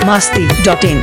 masti.in.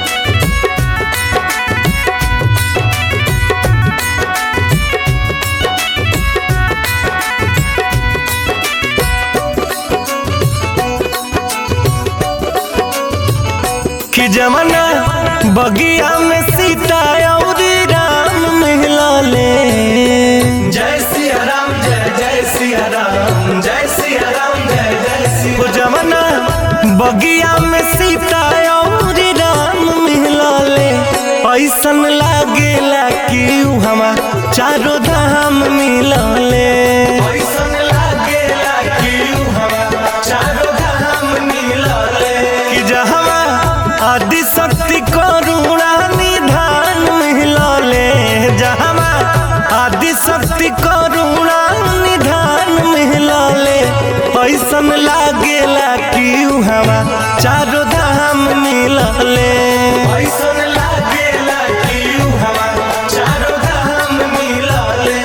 कि जमाना बगिया में सीता और राम मिला ले जय सिया राम जय जय सिया राम जय सिया राम जय जय सिया जमाना बगिया में सीता और राम मिला ले ऐसन लागेला कि उ हमा चारों धाम मिला ले ऐसन लागेला कि उ हमा चारों धाम मिला ले कि जहवा आदि शक्ति करुणा निधान मिला ले जहवा आदि शक्ति करुणा निधान मिला ले ऐसन लागेला कि उ हवा चारों धाम मिला ले ऐसन लागेला कि उ हवा चारों धाम मिला ले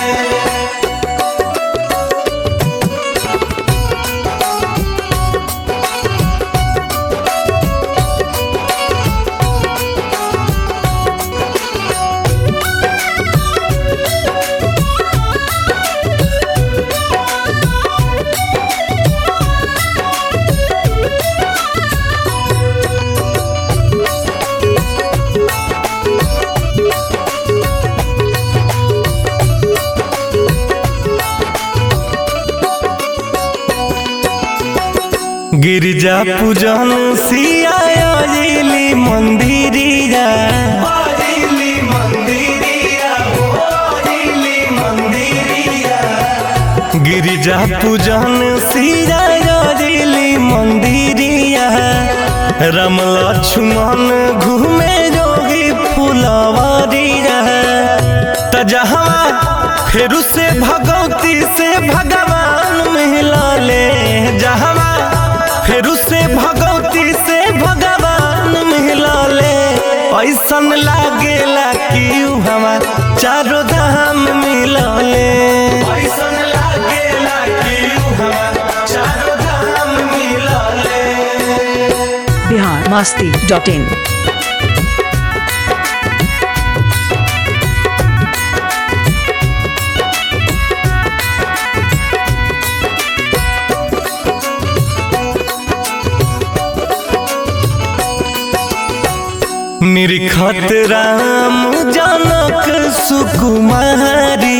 गिरजा पूजन सियाली मंदिरिया गिरिजा पूजन सियाली मंदिरिया राम लक्ष्मण घूमे जोगी फुलवरिया त जहाँ फेरू से भगवती से भगवान मिला ले जहाँ फेरू से भगवती से भगवान मिला ले ऐसन लागेला कि उ हमा चारों धाम मिला ले ऐसन लागेला कि उ हमा चारों धाम मिला ले Bihar masti.in. निरखत राम जनक सुकुमारी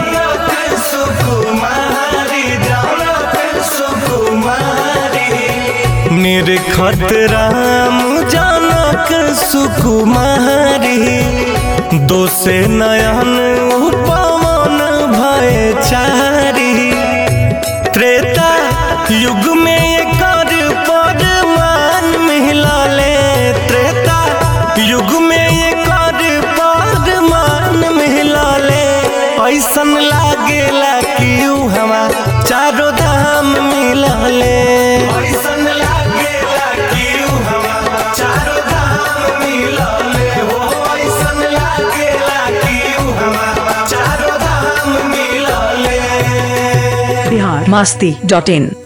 निरखत राम जनक सुकुमारी दोसे नयन उपवन भय चारी त्रेता युग में एकर परमान मिला ले त्रेता युग में एकर परमान मिला ले ऐसन लागेला कि उ हमा चारों धाम मिला ले ऐसन लागेला कि उ हमा चारों धाम मिला ले हो ऐसन लागेला कि उ हमा चारों धाम मिला ले Bihar masti.in.